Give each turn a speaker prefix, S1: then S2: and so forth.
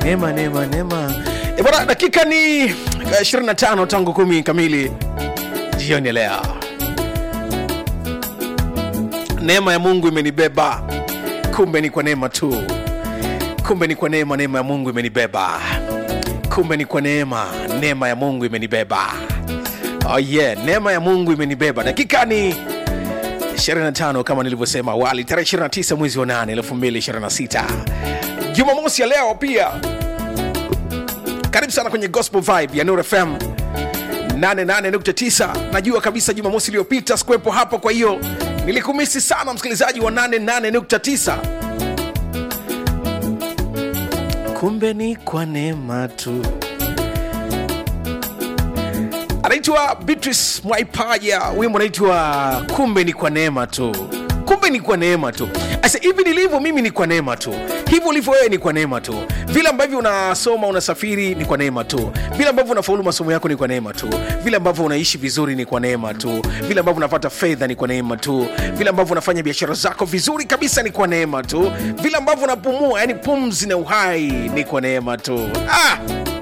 S1: neema neema neema e bwana dakika ni eh, 25 tangu kumi kamili jioni ya leo neema ya mungu imenibeba kumbe ni kwa neema tu kumbe ni kwa neema neema ya mungu imenibeba kumbe ni kwa neema neema ya mungu imenibeba oh yeah neema ya mungu imenibeba dakika ni 25 kama nilivyosema awali tarehe 29 mwezi wa 8 2026 jumamosi ya leo pia karibu sana kwenye gospel vibe ya nur fm 88.9 najua kabisa jumamosi iliyopita sikuwepo hapo kwa hiyo nilikumisi sana msikilizaji wa 88.9 kumbe ni kwa neema tu anaitwa beatrice mwaipaja wimbo anaitwa kumbe ni kwa neema tu kumbe ni kwa neema tu asa hivi nilivyo mimi ni kwa neema tu hivyo ulivyo wewe ni kwa neema tu vile ambavyo unasoma unasafiri ni kwa neema tu vile ambavyo unafaulu masomo yako ni kwa neema tu vile ambavyo unaishi vizuri ni kwa neema tu vile ambavyo unapata fedha ni kwa neema tu vile ambavyo unafanya biashara zako vizuri kabisa ni kwa neema tu vile ambavyo unapumua yani pumzi na uhai ni kwa neema tu ah!